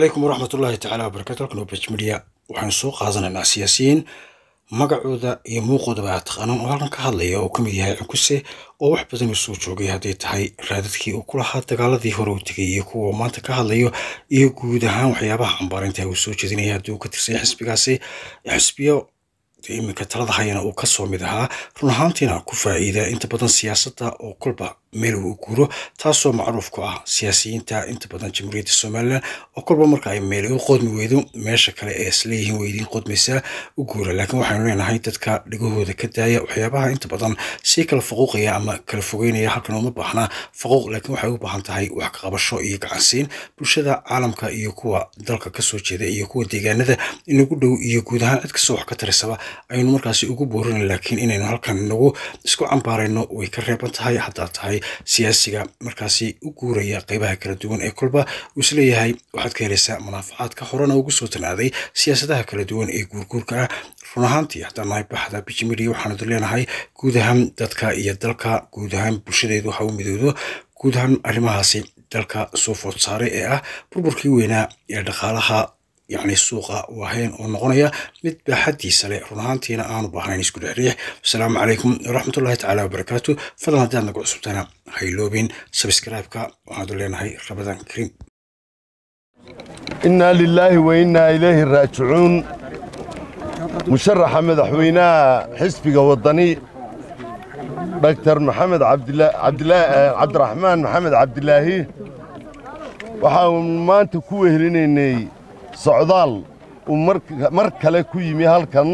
calaykum waraxmat ullaahi tacaala wabarakatu halkan waa bej media waxaanu soo qaadanaynaa siyaasiyiin magacooda iyo muuqoodaba aad taqaanaan oo halkan ka hadlaya oo ka mid yahay cunkuse oo wax badan uu soo joogay hadday tahay raadadkii uu ku lahaa dagaaladii hore uu tegay iyo kuwa maanta ka hadlayo iyo guud ahaan waxyaabaha cambaarinta uu soo jeedinaya haddii uu ka tirsan yahay xisbigaasi xisbiyo iminka talada hayana uu kasoo mid ahaa run ahaantiina ku faa'iida inta badan siyaasadda oo kolba meel uu guuro taasoo macruuf ku ah siyaasiyiinta inta badan jamhuuriyadda somalilan oo kolba marka ay meel u qodmi weydo meesha kale ee isleeyihiin weydiin qodmaysaa u guura laakiin waxaynu leenahay dadka dhigahooda ka daaya waxyaabaha inta badan sii kala faquuqaya ama kala fogeynaya halkan uma baahnaa faquuq laakiin waxay u baahan tahay wax ka qabasho iyo gacansiin bulshada caalamka iyo kuwa dalka kasoo jeeda iyo kuwa deegaanada inagu dhow iyo guud ahaan cid kastoo wax ka tarisaba aynu markaasi ugu boorin laakiin inaynu halkan nagu isku cambaarayno way ka reeban tahay haddaa tahay siyaasiga markaasi u guuraya qeybaha kala duwan ee kolba uu isleeyahay waxaad ka helaysaa munaafacaadka horena ugu soo tanaaday siyaasadaha kala duwan ee guurguurka ah run ahaantii haddaan nahay baxda bijimidia waxaanu leenahay guud ahaan dadka iyo dalka guud ahaan bulshadeedu ha u midoodo guud ahaan arrimahaasi dalka soo food saaray ee ah burburkii weynaa ee dhaqaalaha yacni suuqa waaheen oo noqonaya mid baaxaddiisa leh run ahaantiina aanu baahnayn isku dhexriix wasalaamu calaykum waraxmatullahi tacaala wabarakaatu fadlan haddaad nagu cusubtana hayloobin sabskraibeka waxaanu leenahay rabadan kariim innaa lilaahi wa innaa ilayhi raajicuun musharaxa madaxweynaha xisbiga waddani dhaktar maxamed cabdiraxmaan maxamed cabdilaahi waxaanu maanta ku wehelinaynay socdaal uu mar kale ku yimi halkan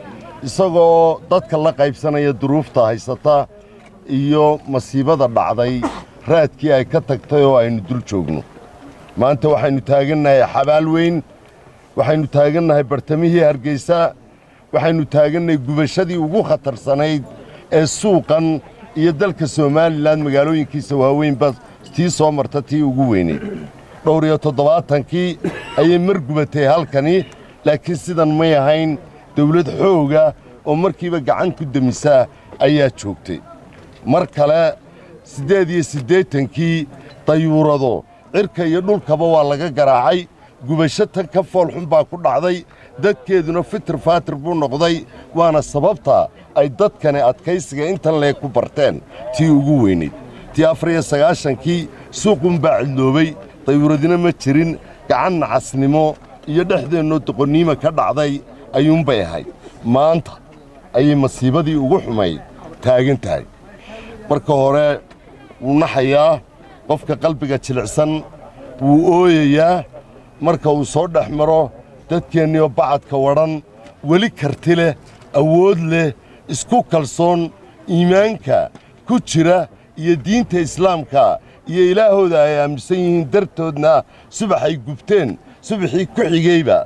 isagoo dadka la qaybsanaya duruufta haysata iyo masiibada dhacday raadkii ay ka tagtay oo aynu dul joogno maanta waxaynu taagannahay xabaal weyn waxaynu taagannahay bartamihii hargeysa waxaynu taagannahay gubashadii ugu khatarsanayd ee suuqan iyo dalka somalilan magaalooyinkiisa waaweynba tii soo marta tii ugu weyneyd dhowr iyo toddobaatankii ayay mar gubatay halkani laakiin sidan may ahayn dawlad xooga oo markiiba gacan ku demisaa ayaa joogtay mar kale siddeed iyo siddeetankii dayuurado cirka iyo dhulkaba waa laga garaacay gubasho tan ka foolxun baa ku dhacday dadkeeduna fitir faatir buu noqday waana sababta ay dadkani adkaysiga intan leeg ku barteen tii ugu weynayd tii afar iyo sagaashankii suuqunbaa cidloobay dayuuradina ma jirin gacan nacasnimo iyo dhexdeennoo doqonniima ka dhacday ayuunbay ahayd maanta ayay masiibadii ugu xumayd taagan tahay marka hore wuu naxayaa qofka qalbiga jilicsan wuu ooyayaa marka uu soo dhex maro dadkeenniyo bacadka wadhan weli karti leh awood leh isku kalsoon iimaanka ku jira iyo diinta islaamka iyo ilaahooda ay aaminsan yihiin dartoodna subaxay gubteen subaxii ku xigeyba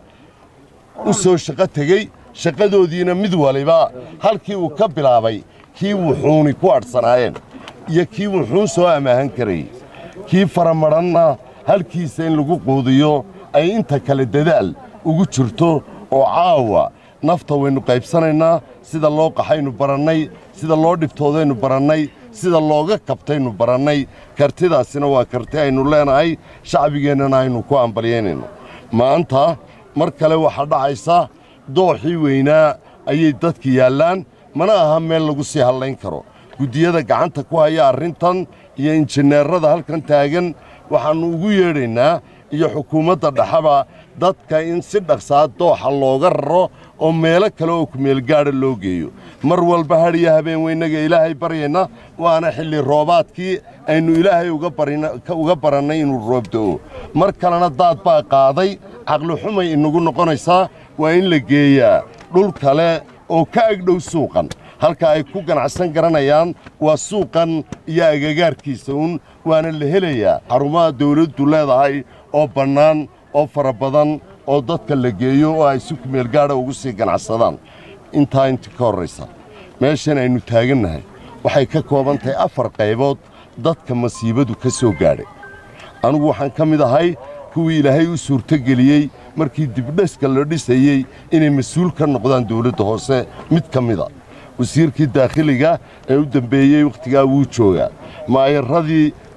u soo shaqo tegey shaqadoodiina mid waliba halkii uu ka bilaabay kii wuxuuni ku adhsanaayeen iyo kii wuxuun soo ammaahan karayey kii faramadhanna halkiisa in lagu quudiyo ay inta kale dadaal ugu jirto oo caawa nafta waynu qaybsanaynaa sida loo qaxaynu barannay sida loo dhibtoodaynu barannay sida looga kabtaynu barannay kartidaasina waa karti aynu leenahay shacbigeennana aynu ku ambalyaynayno maanta mar kale waxaa dhacaysa dooxii weynaa ayay dadka yaallaan mana aha meel lagu sii hallayn karo guddiyada gacanta ku haya arrintan iyo injineerrada halkan taagan waxaannu ugu yeedhaynaa iyo xukuumadda dhexaba dadka in si dhaqsaa dooxa looga raro oo meelo kale oo kumeelgaadha loo geeyo mar walba hadhiyo habeen weynaga ilaahay baryayna waana xilli roobaadkii aynu ilaahay uga barannay inuu roobdo'o mar kalena daad baa qaaday caqlixumay inagu noqonaysaa waa in la geeyaa dhul kale oo ka agdhow suuqan halka ay ku ganacsan garanayaan waa suuqan iyo agagaarkiisa uun waana la helayaa xarumaha dawladdu leedahay oo bannaan oo fara badan oo dadka la geeyo oo ay si kumeelgaadha ugu sii ganacsadaan intaa intii ka horraysa meeshan aynu taagannahay waxay ka kooban tahay afar qaybood dadka masiibadu ka soo gaadhay anugu waxaan ka mid ahay kuwii ilaahay u suurtogeliyey markii dibdheska la dhisayey inay mas-uul ka noqdaan dawladda hoose mid ka mida wasiirkii daakhiliga ee u dembeeyey wakhtigaa wuu joogaa maayaradii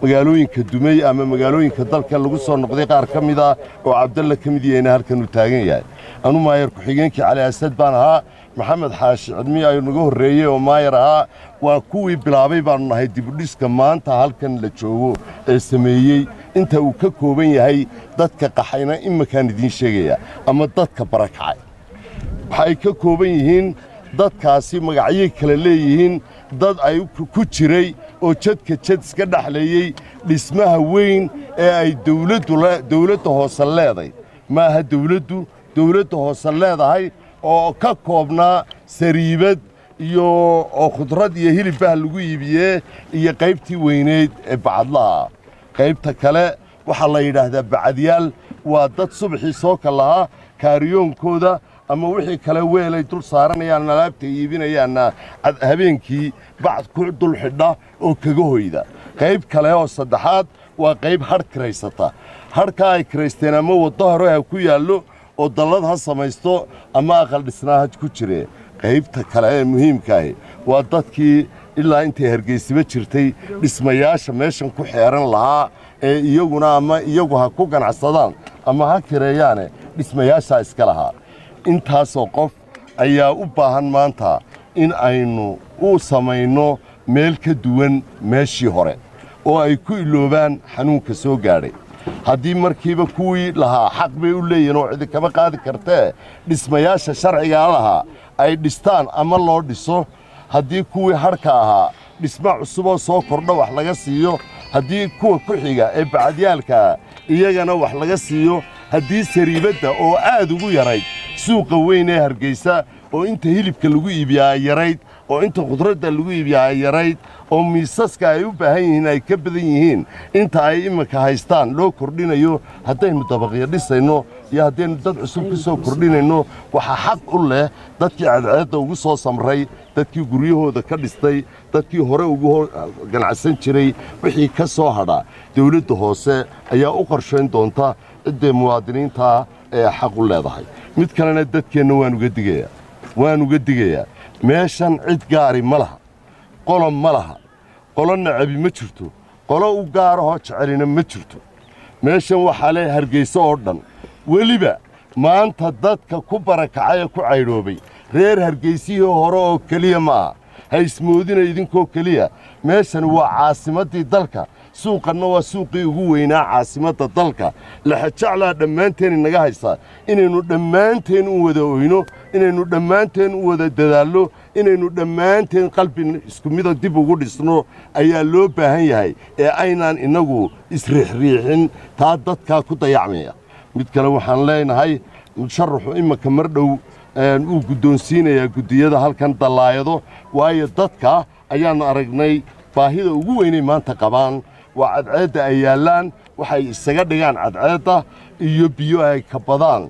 magaalooyinka dumey ama magaalooyinka dalka lagu soo noqday qaar ka mid ah oo cabdalla ka mid yahayna halkan uu taagan yahay anu maayar ku-xigeenkii cali asad baan ahaa maxamed xaashi cidmi ayuu naga horreeyey oo maayar ahaa waa kuwii bilaabay baannu nahay dibudhiska maanta halkan la joogo ee sameeyey inta uu ka kooban yahay dadka qaxayna iminkaan idiin sheegaya ama dadka barakacay waxay ka kooban yihiin dadkaasi magacyay kala leeyihiin dad ay ku jiray oo jadka jad iska dhexleeyey dhismaha weyn ee ay dawladda hoose leeday maaha dawladdu dawladda hoose leedahay oo ka koobnaa sariibad iyo oo khudrad iyo hilibbaha lagu iibiyee iyo qaybtii weyneyd ee bacadlaha qaybta kale waxaa la yidhaahdaa bacadyaal waa dad subaxii soo ka lahaa kaariyoonkooda ama wixii kale weelay dul saaranayaan alaabta iibinayaanna habeenkii bacd ku dul xidha oo kaga hoyda qayb kale oo saddexaad waa qayb hadh kiraysata hadhkaa ay kiraysteen ama waddo hore ha ku yaallo oo dallad ha samaysto ama aqal dhisnaa ha ku jire qaybta kale ee muhiimkaahi waa dadkii ilaa intay hargeysiba jirtay dhismayaasha meeshan ku xeeran lahaa ee iyaguna ama iyagu ha ku ganacsadaan ama ha kireeyaane dhismayaashaa iska lahaa intaasoo qof ayaa u baahan maanta in aynu u samayno meel ka duwan meeshii hore oo ay ku iloobaan xanuunka soo gaadhay haddii markiiba kuwii lahaa xaq bay u leeyihin oo cidi kama qaadi kartee dhismayaasha sharcigaa lahaa ay dhistaan ama loo dhiso haddii kuwii hadhka ahaa dhisma cusuboo soo kordho wax laga siiyo haddii kuwa ku xiga ee bacadyaalkaa iyagana wax laga siiyo haddii sariibadda oo aad ugu yarayd suuqa weyn ee hargeysa oo inta hilibka lagu iibiyaa ay yarayd oo inta khudradda lagu iibiyaa ay yarayd oo miisaska ay u baahan yihiin ay ka badan yihiin inta ay iminka haystaan loo kordhinayo haddaynu dabaqyo dhisayno iyo haddaynu dad cusub ku soo kordhinayno waxaa xaq u leh dadkii cadceedda ugu soo samray dadkii guryahooda ka dhistay dadkii hore ugu ganacsan jiray wixii ka soo hadha dawladda hoose ayaa u qorshayn doonta ciddee muwaadiniintaa ee xaq u leedahay mid kalena dadkeenna waan uga digayaa waan uga digayaa meeshan cid gaari ma laha qolo ma laha qolo nacabi ma jirto qolo u gaarahoo jecelina ma jirto meeshan waxaa le hargeyso oo dhan weliba maanta dadka ku barakacay ee ku caydhoobay reer hargeysihii hore oo keliya ma aha ha ismoodina idinkoo keliya meeshan waa caasimaddii dalka suuqanna waa suuqii ugu weynaa caasimadda dalka laxajaclaa dhammaanteen inaga haysaa inaynu dhammaanteen u wada oyno inaynu dhammaanteen u wada dadaallo inaynu dhammaanteen qalbi isku mida dib ugu dhisno ayaa loo baahan yahay ee aynaan innagu isriixriixin taa dadkaa ku dayacmaya mid kale waxaan leenahay musharaxu iminka mar dhow uu guddoonsiinayaa guddiyada halkan dallaayado waayo dadka ayaannu aragnay baahida ugu weynay maanta qabaan waa cadceedda ay yaallaan waxay isaga dhigaan cadceedda iyo biyo ay ka badaan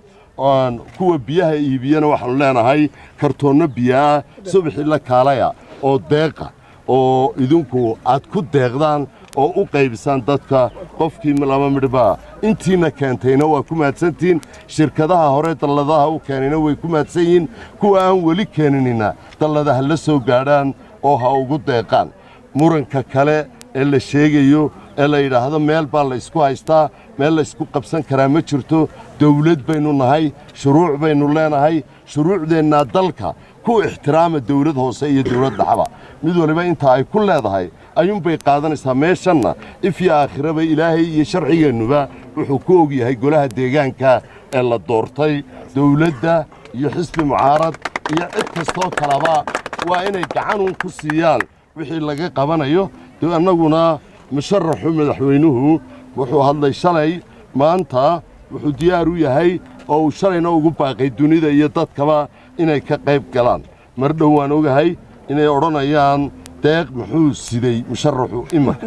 kuwa biyaha iibiyana waxaannu leenahay kartoonno biyoah subaxii la kaalaya oo deeqa oo idinku aad ku deeqdaan oo u qaybisaan dadka qofkii laba midhbaa intiina keentayna waa ku mahadsantihiin shirkadaha hore dalladaha u keenayna way ku mahadsan yihiin kuwa aan weli keeninina dalladaha la soo gaadhaan oo ha ugu deeqaan muranka kale ee la sheegayo ee la yidhaahdo meel baa la ysku haystaa meel la ysku qabsan karaa ma jirto dawlad baynu nahay shuruuc baynu leenahay shuruucdeennaa dalka ku ixtiraama dawlad hoose iyo dawlad dhaxaba mid waliba inta ay ku leedahay ayuunbay qaadanaysaa meeshanna ifyo aakhiraba ilaahay iyo sharcigeennuba wuxuu ku og yahay golaha deegaanka ee la doortay dawladda iyo xisbi mucaarad iyo cid kastoo kaleba waa inay gacanun ku siiyaan wixii laga qabanayo de annaguna musharaxu madaxweynuhu wuxuu hadlay shalay maanta wuxuu diyaar u yahay oo uu shalayna ugu baaqay dunida iyo dadkaba inay ka qayb galaan mar dhow waan ogahay inay odhanayaan deeq muxuu siday musharaxu imanka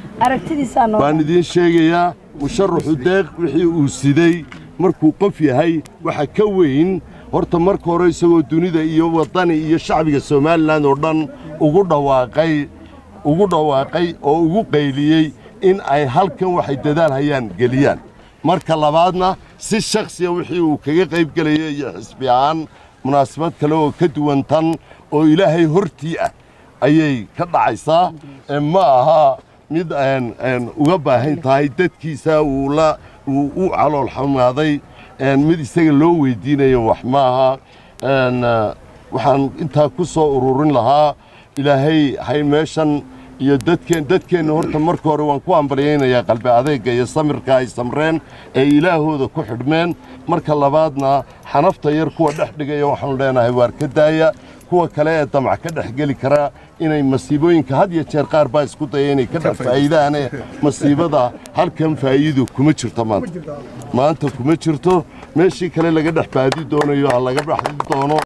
waan idiin sheegayaa musharaxu deeq wixii uu siday markuu qof yahay waxa ka weyn horta marka hore isagoo dunida iyo waddani iyo shacbiga somalilan oo dhan ugu dhawaaqay ugu dhawaaqay oo ugu qayliyey in ay halkan waxay dadaal hayaan geliyaan marka labaadna si shakhsiya wixii uu kaga qayb gelaya iyo xisbi ahaan munaasabad kale oo ka duwan tan oo ilaahay hortii ah ayay ka dhacaysaa ee ma aha mid uga baahan tahay dadkiisa uu la uu u calool xumaaday mid isaga loo weydiinayo wax maaha waxaan intaa ku soo ururin lahaa ilaahay hay meeshan iyo dadkeen dadkeenna horta marka hore waan ku ambaryaynayaa qalbi adeegga iyo samirka ay samreen ee ilaahooda ku xidhmeen marka labaadna xanafta yar kuwa dhex dhigaya waxaanu leenahay waar ka daaya kuwa kale ee damac ka dhex geli karaa inay masiibooyinka had iyo jeer qaar baa isku daya inay ka dhex faa'iidaane masiibada halkan faa'iido kuma jirto maanta maanta kuma jirto meeshii kale laga dhex baadi doonayo ha laga baxdi doono